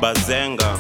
bazenga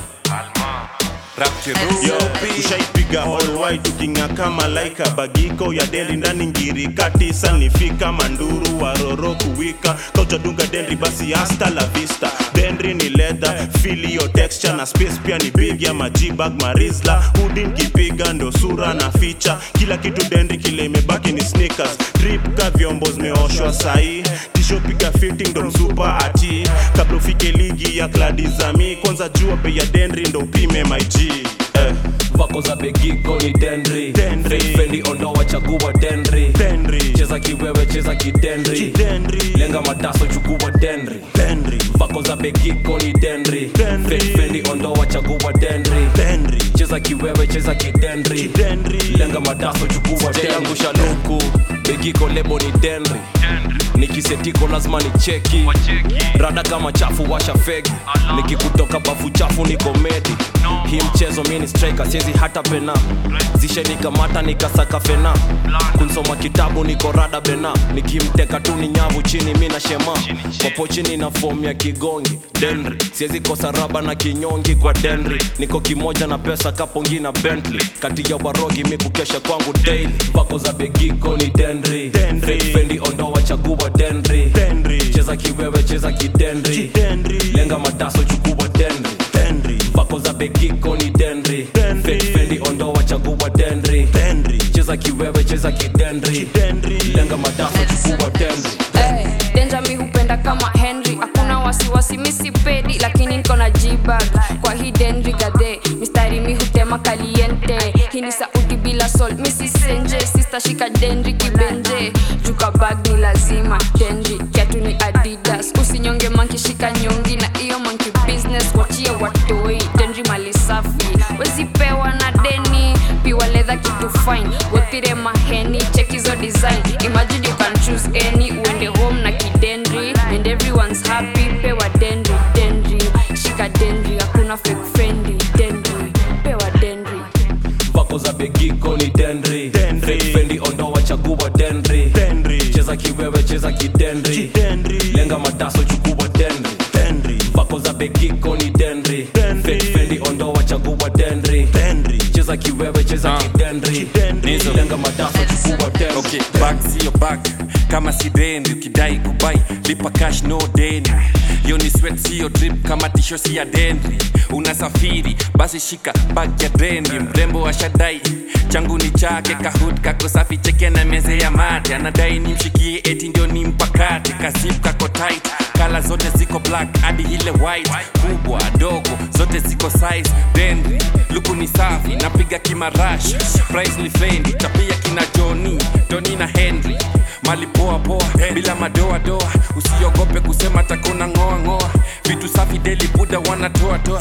Rapture Yo, tushaipiga all white tukinga kama laika bagiko ya deli ndani ngiri katisa nifika manduru waroro kuwika kautadunga dendri basi hasta la vista dendri ni leather feel your texture na space pia ni big ya majibag marisla hudi nkipiga ndo sura na ficha kila kitu dendri kile imebaki ni sneakers drip ka vyombo zimeoshwa sahi tisho piga fitting ndo msupa ati kabla ufike ligi ya kladizami kwanza jua bei ya dendri ndo upime my G eh. vako za begiko ni dendri Dendri. Fake fendi ondoa chagua dendri Dendri. cheza kiwewe cheza kidendri Kidendri. lenga mataso chukua dendri Dendri. vako za begiko ni dendri Dendri. Fake fendi ondoa chagua dendri Dendri. cheza kiwewe cheza kidendri Kidendri. lenga madaso chukua sijaangusha luku begiko lebo ni dendri nikisetiko lazima ni cheki rada kama chafu washa fegi nikikutoka bafu chafu ni komedi hii mchezo mi ni striker siezi hata pena zishenikamata nikasaka fena kunsoma kitabu niko rada bena nikimteka tu ni nyavu chini mi na shema popo chini na fomu ya kigongi denri siezi kosa raba na kinyongi kwa denri niko kimoja na pesa kapongi na bentley kati ya warogi mi kukesha kwangu daily vako za begiko ni denri Dendri. Fake fendi ondoa chagua denri Dendri. cheza kiwewe cheza kidendri Kidendri. lenga mataso chukua dendri Dendri. vako za begiko ni dendri Dendri. Fake fendi ondoa chagua dendri Dendri. cheza kiwewe cheza kidendri Kidendri. lenga mataso chukua dendri Hey, denja mi hupenda kama henry hakuna wasiwasi misipedi lakini niko na jibag kwa hii denri gadhe mistari mi hutema kaliente hii ni sauti bila sol misisenje sistashika denri kibenje juka bag ni lazima denri kiatu ni adidas usinyonge manki shika nyongi na iyo manki business wachie watoi denri mali safi wezipewa na deni piwa ledha kitu fine wothire maheni check hizo design imagine you can choose any uende home na kidendri and everyone's happy pewa dendri dendri shika dendri hakuna fake fendi dendri pewa dendri vako za begiko ni dendri Dendri. Fake fendi ondoa chagua dendri Dendri. cheza kiwewe cheza kidendri Kidendri. lenga mataso chukua dendri Dendri. vako za begiko ni dendri Dendri. Fake fendi ondoa chagua dendri Dendri. cheza kiwewe cheza Ah. kidendri Kidendri. lenga mataso chukua dendri okay back sio back kama si deni ukidai kubai lipa cash no deni yo ni sweat sio drip kama tisho si ya dendri unasafiri basi shika bag ya dendri mrembo ashadai changu ni chake kahut kako safi cheke na meze ya mate anadai nimshikie eti ndio ni mpakate kasip kako tight kala zote ziko black hadi ile white kubwa dogo zote ziko size dendri luku ni safi napiga kimarash price ni fendi tapia kina joni toni na henry mali poa poa bila madoa doa usiogope kusema takuna ngoa ngoa vitu safi deli buda wanatoa toa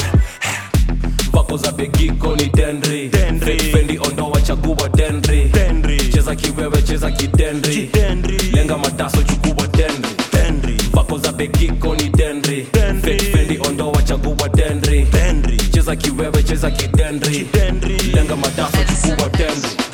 vako za begiko ni dendri Dendri. Fake fendi ondoa chagua dendri Dendri. cheza kiwewe cheza kidendri Kidendri. lenga mataso chukua dendri Dendri. vako za begiko ni dendri Dendri. Fake fendi ondoa chagua dendri Dendri. cheza kiwewe cheza kidendri Kidendri. lenga mataso chukua dendri